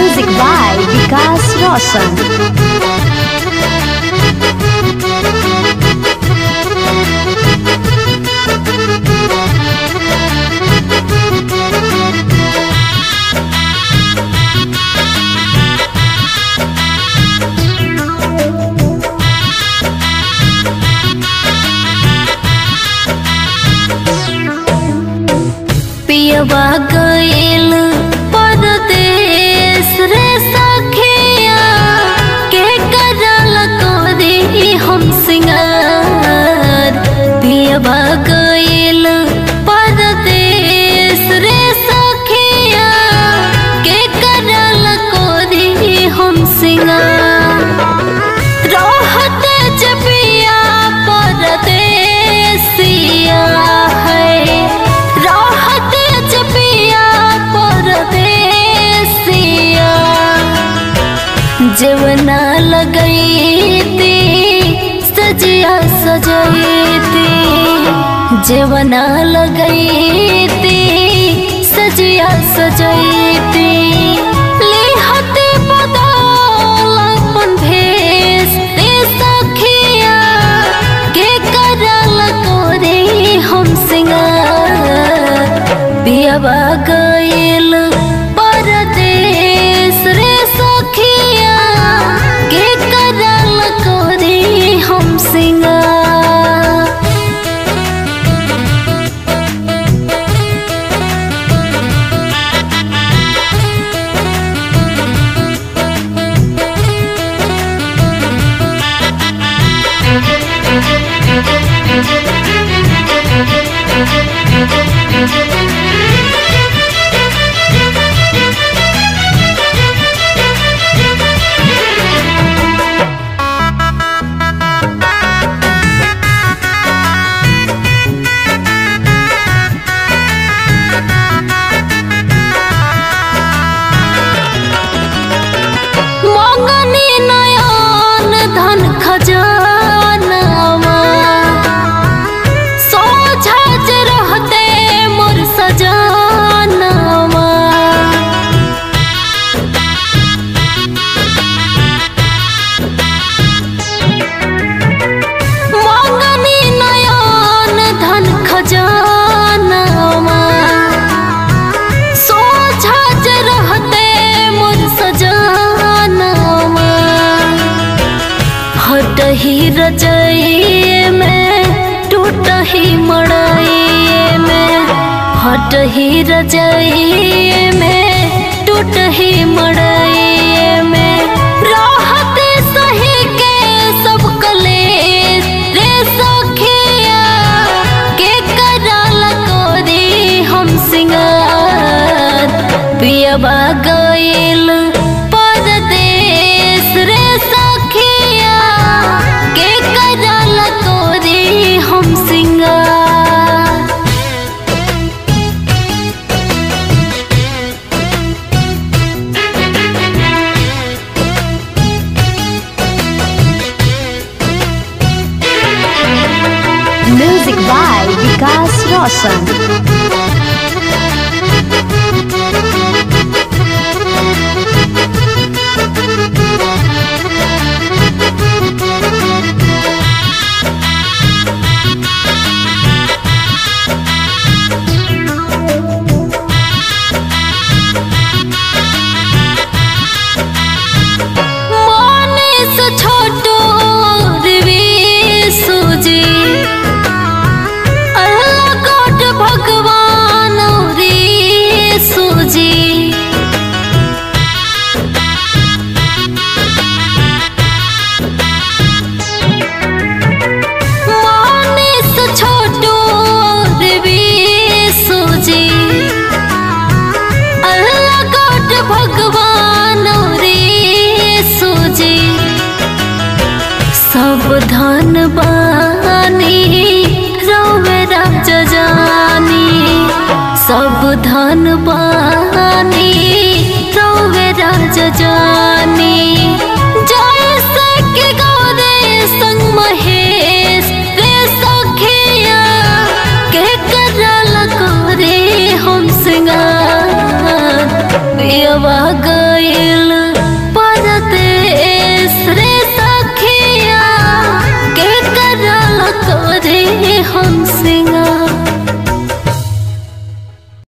Music by Vikas Roshan. पियवा गईल परदेस रे सखिया के करल कोरी हम सिंगार पियवा गईल परदेस रे सखिया के करल कोरी हम सिंगार रहत जबिया परदेसिया है रहत जबिया परदेसिया जवना लगैती सजिया सजैती जवना लगैती सजिया सजैती लिहते बदल अपन भेष रे सखिया के करल कोरे हम सिंगार बियाबा गईल परदेस रे सखिया के करल कोरे हम सिंगार मंगनी नयन धन खजानावा सोझा जे रहते मोर सजानावा मंगनी नयन धन खजानावा सोझा जे रहते मोर सजानावा हटही रजइए में टूटही मड़इए में हटही रजइए में टूटही मड़इए में रहते सही के सब कलेश रे सखिया के करल कोरी हम सिंगार पियबा गईल परदेस रे सखिया के करल कोरी हम सिंगार Music by Vikas Roshan. मानिस छोटो रिवीसु जी अल्लाह कोट भगवान रीसु जी मानिस छोटो रिवीसु जी अल्लाह कोट भगवान रे सूजी सब धन बानी रोवे राज जानी सब धन बानी रोवे राज जानी